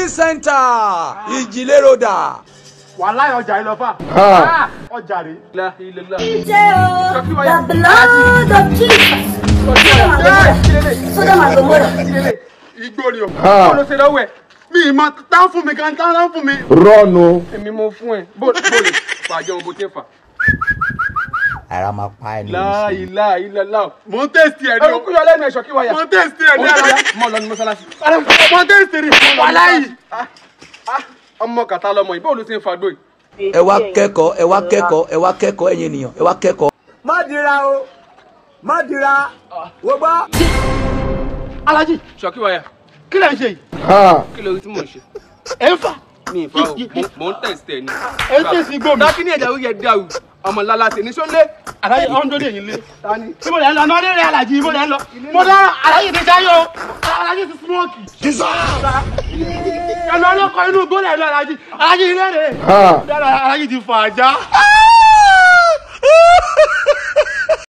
shopping center ìjìléròdà. wàhálà ọjà yìí lọ fà. Ah. ọjà rè. La ilaha. The blood of Jesus. Sodom and Gomorrah. igbó ni o. Ah. Bó ló ṣe lọ́wọ́ ẹ̀? mi ì mọ tán fún mi kan tán tán fún mi. rọ́ọ̀nù. Èmi mo fún ẹ. Bó bó lè fà jẹun bó ti ń fà. ara máa pa ẹni La ilaha illallah. mo ń tẹ̀sí ẹ̀ ní Ẹ o. kú yọ lẹ́nu ẹ̀ṣọ́ kí wáyà. mo ń tẹ̀sí ẹ̀ ní ara. Mọ̀ lọ ní mọ́sálásí. mo ń tẹ̀sí rí. wàhálà yìí. Ọmọ kàtá lọmọ yìí. Bó ló ṣe ń fagbó yìí? ẹ wá kẹ́kọ̀ọ́ ẹ wá kẹ́kọ̀ọ́ ẹ wá kẹ́kọ̀ọ́ ẹ̀yin ènìyàn ẹ wá kẹ́kọ̀ọ́. má dira o má dira wo gbọ́. alájì Ṣọ́kí wáyà. kí lẹ̀ ń ṣe yìí. Ah. Kí ló rí tí mò ń ṣe? ẹ ń fà. Mi ì fa o. Mo- Mò ń tẹ̀sí ẹ̀ ni. ẹ ń tẹ̀sí igbó mi. Dákí ní ẹ̀dá orí ẹ̀ dàrú. Ọmọ lálásẹ̀ ní sọ́lé. alájì ọ̀hún tó dé yín lé. tí mo lè ń lọ náà lé alájì mo lè ń lọ. mo dá alájì ti sáyọ o. alájì ti smoke. ẹ lọ lọkọ inú igbó lẹ lọ alájì alájì ilé rẹ. Ah. alájì ti fà á já.